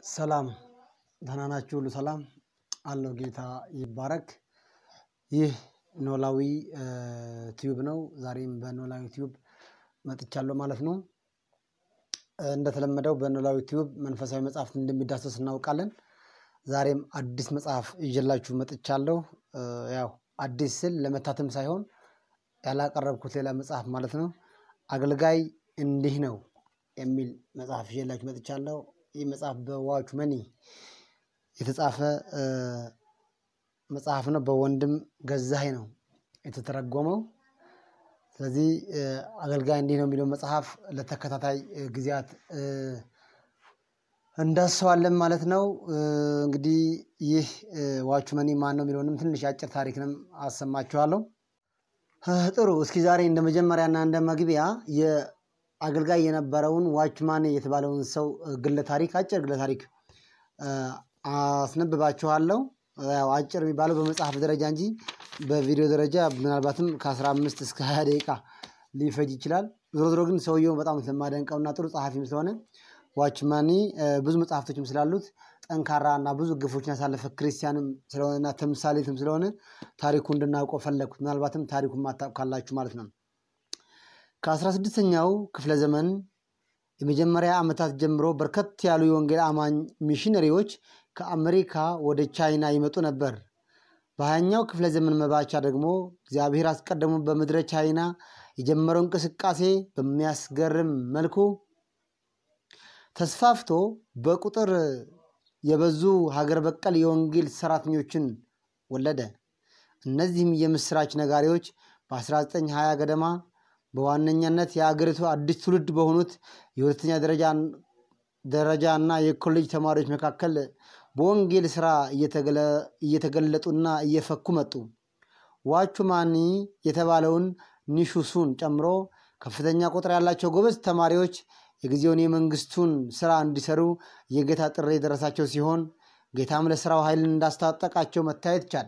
ሰላም ደህና ናችሁ? ሁሉ ሰላም አለው። ጌታ ይባረክ። ይህ ኖላዊ ቲዩብ ነው። ዛሬም በኖላዊ ቲዩብ መጥቻለሁ ማለት ነው። እንደተለመደው በኖላዊ ቲዩብ መንፈሳዊ መጽሐፍት እንደሚዳሰስ እናውቃለን። ዛሬም አዲስ መጽሐፍ ይዤላችሁ መጥቻለሁ። ያው አዲስ ስል ለመታተም ሳይሆን ያላቀረብኩት ሌላ መጽሐፍ ማለት ነው። አገልጋይ እንዲህ ነው የሚል መጽሐፍ ይዤላችሁ መጥቻለሁ። ይህ መጽሐፍ በዋች መኒ የተጻፈ መጽሐፍ ነው። በወንድም ገዛኸኝ ነው የተተረጎመው። ስለዚህ አገልጋይ እንዲህ ነው የሚለው መጽሐፍ ለተከታታይ ጊዜያት እንዳስሰዋለን ማለት ነው። እንግዲህ ይህ ዋች መኒ ማን ነው የሚለውንም ትንሽ አጭር ታሪክንም አሰማችኋለሁ። ጥሩ። እስኪ ዛሬ እንደ መጀመሪያና እንደ መግቢያ የአገልጋይ የነበረውን ዋችማን የተባለውን ሰው ግለ ታሪክ አጭር ግለ ታሪክ አስነብባችኋለሁ። ያው አጭር የሚባለው በመጽሐፍ ደረጃ እንጂ በቪዲዮ ደረጃ ምናልባትም ከ15 እስከ 20 ደቂቃ ሊፈጅ ይችላል። ዞሮ ዞሮ ግን ሰውየው በጣም ስለማደንቀውና ጥሩ ጸሐፊም ስለሆነ ዋችማኒ ብዙ መጽሐፍቶችም ስላሉት ጠንካራ እና ብዙ ግፎችን ያሳለፈ ክርስቲያንም ስለሆነና ተምሳሌትም ስለሆነ ታሪኩ እንድናውቀው ፈለግኩት። ምናልባትም ታሪኩን ማታውቁ ካላችሁ ማለት ነው። ከአስራ ስድስተኛው ክፍለ ዘመን የመጀመሪያ ዓመታት ጀምሮ በርከት ያሉ የወንጌል አማኝ ሚሽነሪዎች ከአሜሪካ ወደ ቻይና ይመጡ ነበር። በሀያኛው ክፍለ ዘመን መባቻ ደግሞ እግዚአብሔር አስቀድሞ በምድረ ቻይና የጀመረው እንቅስቃሴ በሚያስገርም መልኩ ተስፋፍቶ በቁጥር የበዙ ሀገር በቀል የወንጌል ሰራተኞችን ወለደ። እነዚህም የምስራች ነጋሪዎች በ1920 ገደማ በዋነኛነት የአገሪቱ አዲስ ትውልድ በሆኑት የሁለተኛ ደረጃ እና የኮሌጅ ተማሪዎች መካከል በወንጌል ስራ እየተገለጡና እየፈኩ መጡ። ዋቹማኒ የተባለውን ኒሹሱን ጨምሮ ከፍተኛ ቁጥር ያላቸው ጎበዝ ተማሪዎች የጊዜውን የመንግስቱን ስራ እንዲሰሩ የጌታ ጥሪ የደረሳቸው ሲሆን ጌታም ለስራው ኃይልን እንዳስታጠቃቸው መታየት ቻለ።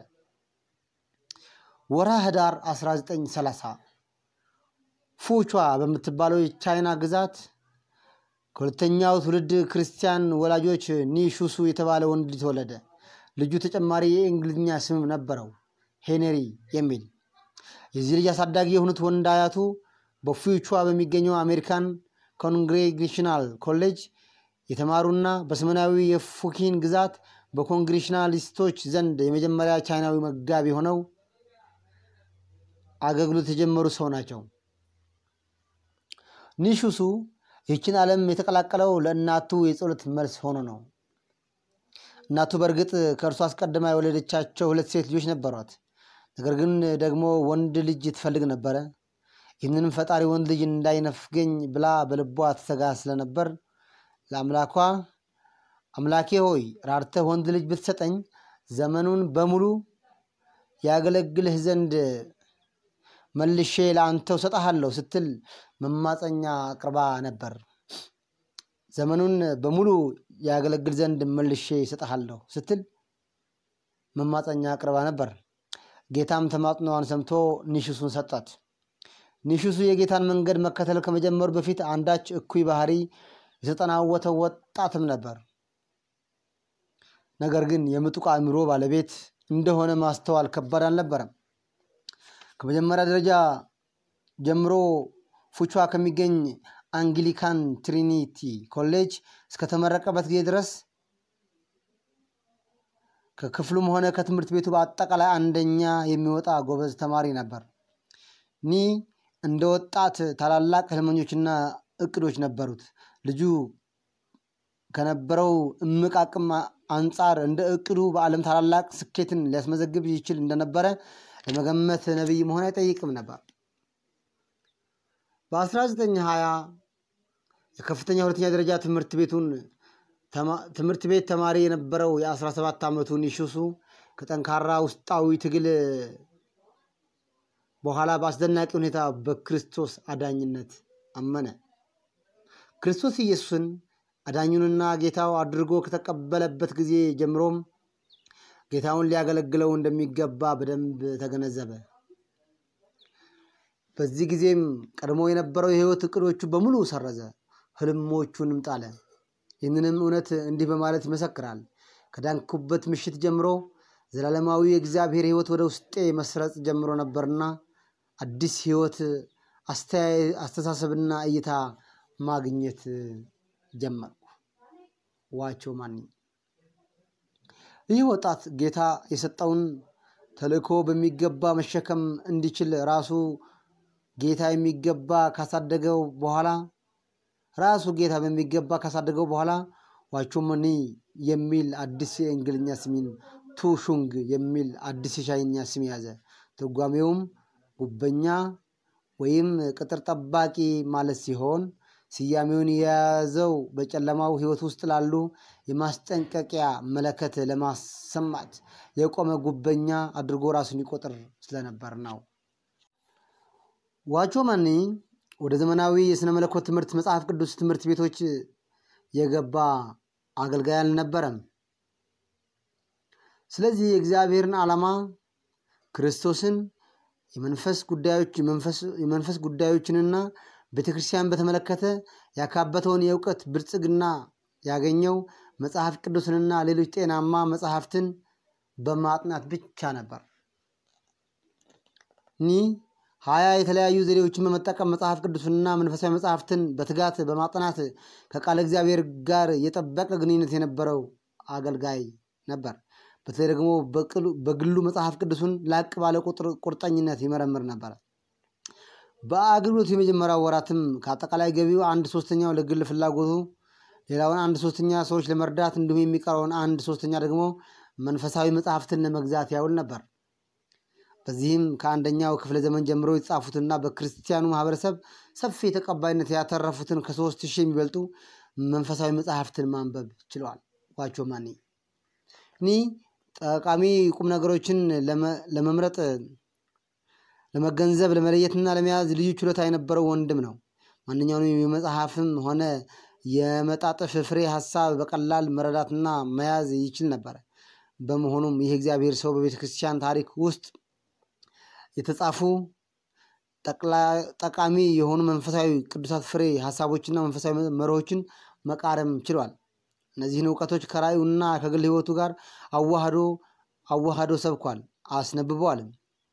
ወርሃ ህዳር 1930 ፉቿ በምትባለው የቻይና ግዛት ከሁለተኛው ትውልድ ክርስቲያን ወላጆች ኒሹሱ የተባለ ወንድ ልጅ ተወለደ። ልጁ ተጨማሪ የእንግሊዝኛ ስም ነበረው፣ ሄነሪ የሚል። የዚህ ልጅ አሳዳጊ የሆኑት ወንድ አያቱ በፉቿ በሚገኘው አሜሪካን ኮንግሬጌሽናል ኮሌጅ የተማሩና በሰሜናዊ የፉኪን ግዛት በኮንግሬሽናሊስቶች ዘንድ የመጀመሪያ ቻይናዊ መጋቢ ሆነው አገልግሎት የጀመሩ ሰው ናቸው። ኒሹሱ ይህችን ዓለም የተቀላቀለው ለእናቱ የጸሎት መልስ ሆኖ ነው። እናቱ በእርግጥ ከእርሱ አስቀድማ የወለደቻቸው ሁለት ሴት ልጆች ነበሯት። ነገር ግን ደግሞ ወንድ ልጅ ትፈልግ ነበረ። ይህንንም ፈጣሪ ወንድ ልጅ እንዳይነፍገኝ ብላ በልቧ ትሰጋ ስለነበር ለአምላኳ አምላኬ ሆይ ራርተህ ወንድ ልጅ ብትሰጠኝ ዘመኑን በሙሉ ያገለግልህ ዘንድ መልሼ ለአንተው ሰጠሃለሁ ስትል መማፀኛ አቅርባ ነበር። ዘመኑን በሙሉ ያገለግል ዘንድ መልሼ ሰጠሃለሁ ስትል መማፀኛ አቅርባ ነበር። ጌታም ተማጽኖዋን ሰምቶ ኒሹሱን ሰጣት። ኒሹሱ የጌታን መንገድ መከተል ከመጀመሩ በፊት አንዳች እኩይ ባህሪ የተጠናወተው ወጣትም ነበር። ነገር ግን የምጡቅ አእምሮ ባለቤት እንደሆነ ማስተዋል ከባድ አልነበረም። ከመጀመሪያ ደረጃ ጀምሮ ፉቿ ከሚገኝ አንግሊካን ትሪኒቲ ኮሌጅ እስከተመረቀበት ጊዜ ድረስ ከክፍሉም ሆነ ከትምህርት ቤቱ በአጠቃላይ አንደኛ የሚወጣ ጎበዝ ተማሪ ነበር። ኒ እንደ ወጣት ታላላቅ ህልመኞችና እቅዶች ነበሩት። ልጁ ከነበረው እምቅ አቅም አንጻር እንደ እቅዱ በዓለም ታላላቅ ስኬትን ሊያስመዘግብ ይችል እንደነበረ ለመገመት ነቢይ መሆን አይጠይቅም ነበር። በ1920 የከፍተኛ ሁለተኛ ደረጃ ትምህርት ቤቱን ትምህርት ቤት ተማሪ የነበረው የ17 ዓመቱ ኒሹሱ ከጠንካራ ውስጣዊ ትግል በኋላ በአስደናቂ ሁኔታ በክርስቶስ አዳኝነት አመነ። ክርስቶስ ኢየሱስን አዳኙንና ጌታው አድርጎ ከተቀበለበት ጊዜ ጀምሮም ጌታውን ሊያገለግለው እንደሚገባ በደንብ ተገነዘበ። በዚህ ጊዜም ቀድሞ የነበረው የህይወት እቅዶቹ በሙሉ ሰረዘ፣ ህልሞቹንም ጣለ። ይህንንም እውነት እንዲህ በማለት ይመሰክራል። ከዳንኩበት ምሽት ጀምሮ ዘላለማዊ የእግዚአብሔር ሕይወት ወደ ውስጤ መስረጽ ጀምሮ ነበርና አዲስ ሕይወት፣ አስተሳሰብና እይታ ማግኘት ጀመርኩ። ዋቸው ማኒ ይህ ወጣት ጌታ የሰጠውን ተልእኮ በሚገባ መሸከም እንዲችል ራሱ ጌታ የሚገባ ካሳደገው በኋላ ራሱ ጌታ በሚገባ ካሳደገው በኋላ ዋቾመኒ የሚል አዲስ የእንግሊኛ ስሚን ቱሹንግ የሚል አዲስ የቻይኛ ስም ያዘ። ትርጓሜውም ጉበኛ ወይም ቅጥር ጠባቂ ማለት ሲሆን ስያሜውን የያዘው በጨለማው ሕይወት ውስጥ ላሉ የማስጠንቀቂያ መለከት ለማሰማት የቆመ ጉበኛ አድርጎ ራሱን ይቆጥር ስለነበር ነው። ዋቾመኒ ወደ ዘመናዊ የሥነ መለኮት ትምህርት መጽሐፍ ቅዱስ ትምህርት ቤቶች የገባ አገልጋይ አልነበረም። ስለዚህ የእግዚአብሔርን ዓላማ ክርስቶስን የመንፈስ ጉዳዮችንና ቤተ ክርስቲያን በተመለከተ ያካበተውን የእውቀት ብልጽግና ያገኘው መጽሐፍ ቅዱስንና ሌሎች ጤናማ መጽሐፍትን በማጥናት ብቻ ነበር። ኒ ሀያ የተለያዩ ዘዴዎችን በመጠቀም መጽሐፍ ቅዱስንና መንፈሳዊ መጽሐፍትን በትጋት በማጥናት ከቃለ እግዚአብሔር ጋር የጠበቀ ግንኙነት የነበረው አገልጋይ ነበር። በተለይ ደግሞ በግሉ መጽሐፍ ቅዱሱን ላቅ ባለ ቁርጠኝነት ይመረምር ነበር። በአገልግሎቱ የመጀመሪያው ወራትም ከአጠቃላይ ገቢው አንድ ሶስተኛው ለግል ፍላጎቱ፣ ሌላውን አንድ ሶስተኛ ሰዎች ለመርዳት እንዲሁም የሚቀረውን አንድ ሶስተኛ ደግሞ መንፈሳዊ መጽሐፍትን ለመግዛት ያውል ነበር። በዚህም ከአንደኛው ክፍለ ዘመን ጀምሮ የተጻፉትና በክርስቲያኑ ማህበረሰብ ሰፊ ተቀባይነት ያተረፉትን ከሶስት ሺህ የሚበልጡ መንፈሳዊ መጽሐፍትን ማንበብ ችለዋል። ዋቾማኒ ኒ ጠቃሚ ቁም ነገሮችን ለመምረጥ ለመገንዘብ ለመለየትና ለመያዝ ልዩ ችሎታ የነበረው ወንድም ነው። ማንኛውንም የመጽሐፍም ሆነ የመጣጥፍ ፍሬ ሀሳብ በቀላል መረዳትና መያዝ ይችል ነበር። በመሆኑም ይህ እግዚአብሔር ሰው በቤተ ክርስቲያን ታሪክ ውስጥ የተጻፉ ጠቃሚ የሆኑ መንፈሳዊ ቅዱሳት ፍሬ ሀሳቦችና መንፈሳዊ መርሆችን መቃረም ችሏል። እነዚህን እውቀቶች ከራእዩና ከግል ሕይወቱ ጋር አዋህዶ አዋህዶ ሰብኳል፣ አስነብበዋልም።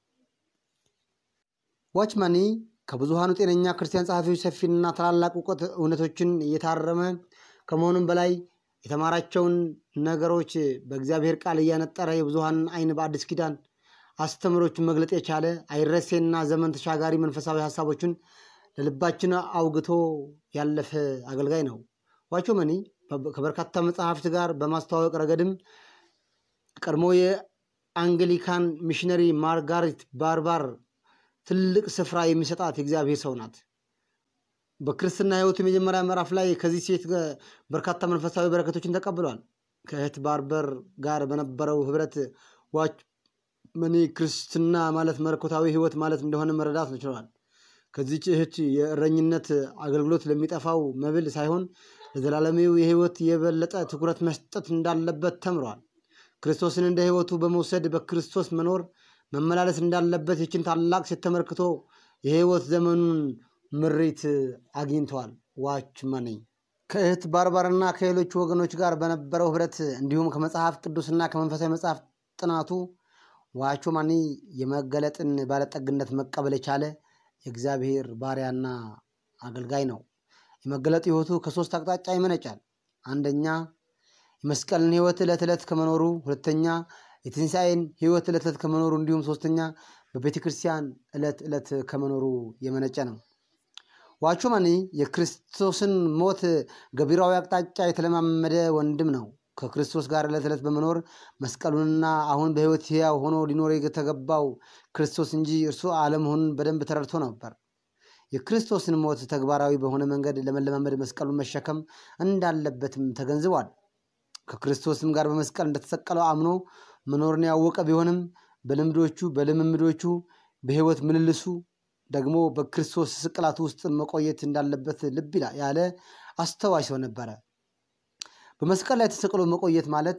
ዋችማኒ ከብዙሃኑ ጤነኛ ክርስቲያን ጸሐፊዎች ሰፊና ታላላቅ እውቀት እውነቶችን እየታረመ ከመሆኑም በላይ የተማራቸውን ነገሮች በእግዚአብሔር ቃል እያነጠረ የብዙሃንን ዓይን በአዲስ ኪዳን አስተምሮችን መግለጥ የቻለ አይረሴና ዘመን ተሻጋሪ መንፈሳዊ ሀሳቦችን ለልባችን አውግቶ ያለፈ አገልጋይ ነው። ዋቾመኒ ከበርካታ መጽሐፍት ጋር በማስተዋወቅ ረገድም ቀድሞ የአንግሊካን ሚሽነሪ ማርጋሪት ባርባር ትልቅ ስፍራ የሚሰጣት የእግዚአብሔር ሰው ናት። በክርስትና ሕይወቱ የመጀመሪያ ምዕራፍ ላይ ከዚህ ሴት በርካታ መንፈሳዊ በረከቶችን ተቀብሏል። ከእህት ባርበር ጋር በነበረው ህብረት ዋችመኒ ክርስትና ማለት መለኮታዊ ሕይወት ማለት እንደሆነ መረዳት ችለዋል። ከዚች እህት የእረኝነት አገልግሎት ለሚጠፋው መብል ሳይሆን ለዘላለማዊው የሕይወት የበለጠ ትኩረት መስጠት እንዳለበት ተምሯል። ክርስቶስን እንደ ሕይወቱ በመውሰድ በክርስቶስ መኖር መመላለስ እንዳለበት ይችን ታላቅ ሴት ተመልክቶ የሕይወት ዘመኑን ምሪት አግኝተዋል። ዋችመኒ ከእህት ባርባርና ከሌሎች ወገኖች ጋር በነበረው ህብረት እንዲሁም ከመጽሐፍ ቅዱስና ከመንፈሳዊ መጽሐፍ ጥናቱ ዋቾማኒ የመገለጥን ባለጠግነት መቀበል የቻለ የእግዚአብሔር ባሪያና አገልጋይ ነው። የመገለጥ ህይወቱ ከሶስት አቅጣጫ ይመነጫል። አንደኛ የመስቀልን ህይወት ዕለት ዕለት ከመኖሩ፣ ሁለተኛ የትንሣኤን ህይወት ዕለት ዕለት ከመኖሩ እንዲሁም ሶስተኛ በቤተ ክርስቲያን ዕለት ዕለት ከመኖሩ የመነጨ ነው። ዋቾማኒ የክርስቶስን ሞት ገቢራዊ አቅጣጫ የተለማመደ ወንድም ነው። ከክርስቶስ ጋር ዕለት ዕለት በመኖር መስቀሉንና አሁን በህይወት ሕያው ሆኖ ሊኖር የተገባው ክርስቶስ እንጂ እርሱ አለመሆኑን በደንብ ተረድቶ ነበር። የክርስቶስን ሞት ተግባራዊ በሆነ መንገድ ለመለማመድ መስቀሉን መሸከም እንዳለበትም ተገንዝቧል። ከክርስቶስም ጋር በመስቀል እንደተሰቀለው አምኖ መኖርን ያወቀ ቢሆንም በልምዶቹ በልምምዶቹ በህይወት ምልልሱ ደግሞ በክርስቶስ ስቅላት ውስጥ መቆየት እንዳለበት ልብ ያለ አስተዋይ ሰው ነበረ። በመስቀል ላይ ተሰቅሎ መቆየት ማለት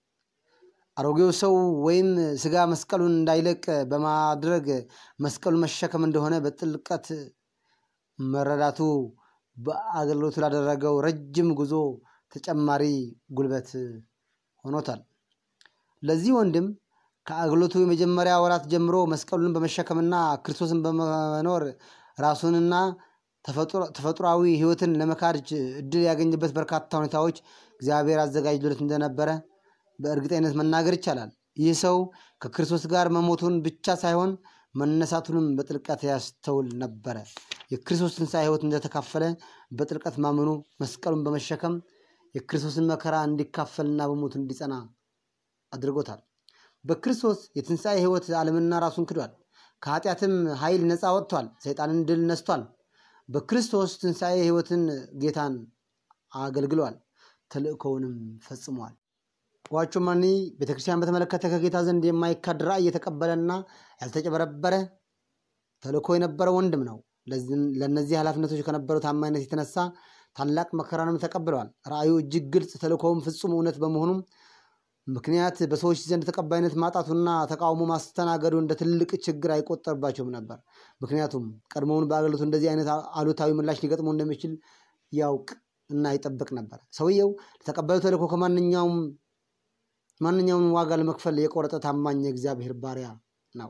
አሮጌው ሰው ወይም ስጋ መስቀሉን እንዳይለቅ በማድረግ መስቀሉን መሸከም እንደሆነ በጥልቀት መረዳቱ በአገልግሎቱ ላደረገው ረጅም ጉዞ ተጨማሪ ጉልበት ሆኖታል። ለዚህ ወንድም ከአገልግሎቱ የመጀመሪያ ወራት ጀምሮ መስቀሉን በመሸከምና ክርስቶስን በመኖር ራሱንና ተፈጥሯዊ ሕይወትን ለመካድ እድል ያገኝበት በርካታ ሁኔታዎች እግዚአብሔር አዘጋጅቶለት እንደነበረ በእርግጠኝነት መናገር ይቻላል። ይህ ሰው ከክርስቶስ ጋር መሞቱን ብቻ ሳይሆን መነሳቱንም በጥልቀት ያስተውል ነበረ። የክርስቶስ ትንሣኤ ሕይወት እንደተካፈለ በጥልቀት ማመኑ መስቀሉን በመሸከም የክርስቶስን መከራ እንዲካፈልና በሞቱ እንዲጸና አድርጎታል። በክርስቶስ የትንሣኤ ሕይወት ዓለምና ራሱን ክዷል። ከኃጢአትም ኃይል ነፃ ወጥቷል። ሰይጣንን ድል ነስቷል። በክርስቶስ ትንሣኤ ሕይወትን ጌታን አገልግሏል። ተልእኮውንም ፈጽሟል። ዋቾማኒ ቤተክርስቲያን በተመለከተ ከጌታ ዘንድ የማይካድ ራእይ የተቀበለና ያልተጨበረበረ ተልእኮ የነበረ ወንድም ነው። ለእነዚህ ኃላፊነቶች ከነበረው ታማኝነት የተነሳ ታላቅ መከራንም ተቀብለዋል። ራእዩ እጅግ ግልጽ፣ ተልእኮውም ፍጹም እውነት በመሆኑም ምክንያት በሰዎች ዘንድ ተቀባይነት ማጣቱና ተቃውሞ ማስተናገዱ እንደ ትልቅ ችግር አይቆጠርባቸውም ነበር። ምክንያቱም ቀድሞውን በአገልግሎቱ እንደዚህ አይነት አሉታዊ ምላሽ ሊገጥመው እንደሚችል ያውቅ እና ይጠብቅ ነበር። ሰውየው ለተቀባዩ ተልእኮ ከማንኛውም ማንኛውም ዋጋ ለመክፈል የቆረጠ ታማኝ የእግዚአብሔር ባሪያ ነው።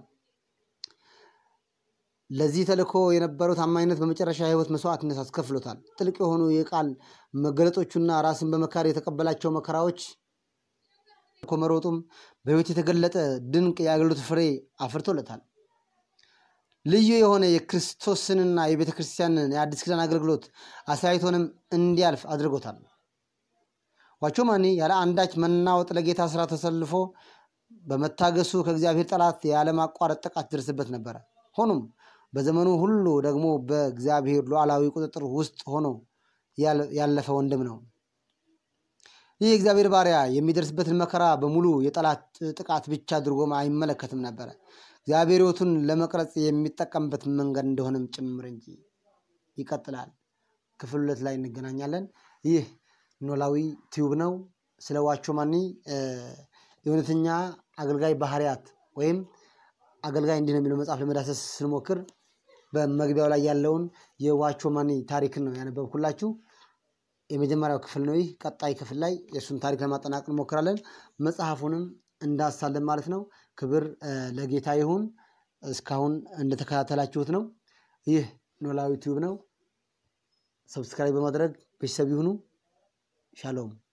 ለዚህ ተልእኮ የነበረው ታማኝነት በመጨረሻ የሕይወት መስዋዕትነት አስከፍሎታል። ጥልቅ የሆኑ የቃል መገለጦቹና ራስን በመካድ የተቀበላቸው መከራዎች መሮጡም በሕይወት የተገለጠ ድንቅ የአገልግሎት ፍሬ አፍርቶለታል። ልዩ የሆነ የክርስቶስንና የቤተ ክርስቲያንን የአዲስ ኪዳን አገልግሎት አሳይቶንም እንዲያልፍ አድርጎታል። ዋቾማኒ ያለ አንዳች መናወጥ ለጌታ ስራ ተሰልፎ በመታገሱ ከእግዚአብሔር ጠላት ያለማቋረጥ ጥቃት ደርስበት ነበረ። ሆኖም በዘመኑ ሁሉ ደግሞ በእግዚአብሔር ሉዓላዊ ቁጥጥር ውስጥ ሆኖ ያለፈ ወንድም ነው። ይህ የእግዚአብሔር ባሪያ የሚደርስበትን መከራ በሙሉ የጠላት ጥቃት ብቻ አድርጎም አይመለከትም ነበረ። እግዚአብሔር ሕይወቱን ለመቅረጽ የሚጠቀምበት መንገድ እንደሆነም ጭምር እንጂ። ይቀጥላል። ክፍል ሁለት ላይ እንገናኛለን። ይህ ኖላዊ ቲዩብ ነው። ስለ ዋቾማኒ የእውነተኛ አገልጋይ ባህሪያት ወይም አገልጋይ እንዲህ ነው የሚለው መጽሐፍ ለመዳሰስ ስንሞክር በመግቢያው ላይ ያለውን የዋቾማኒ ታሪክን ነው ያነበብኩላችሁ። የመጀመሪያው ክፍል ነው ይህ። ቀጣይ ክፍል ላይ የእሱን ታሪክ ለማጠናቀቅ እንሞክራለን። መጽሐፉንም እንዳሳለን ማለት ነው። ክብር ለጌታ ይሁን። እስካሁን እንደተከታተላችሁት ነው። ይህ ኖላዊ ቲዩብ ነው። ሰብስክራይብ በማድረግ ቤተሰብ ይሁኑ። ሻሎም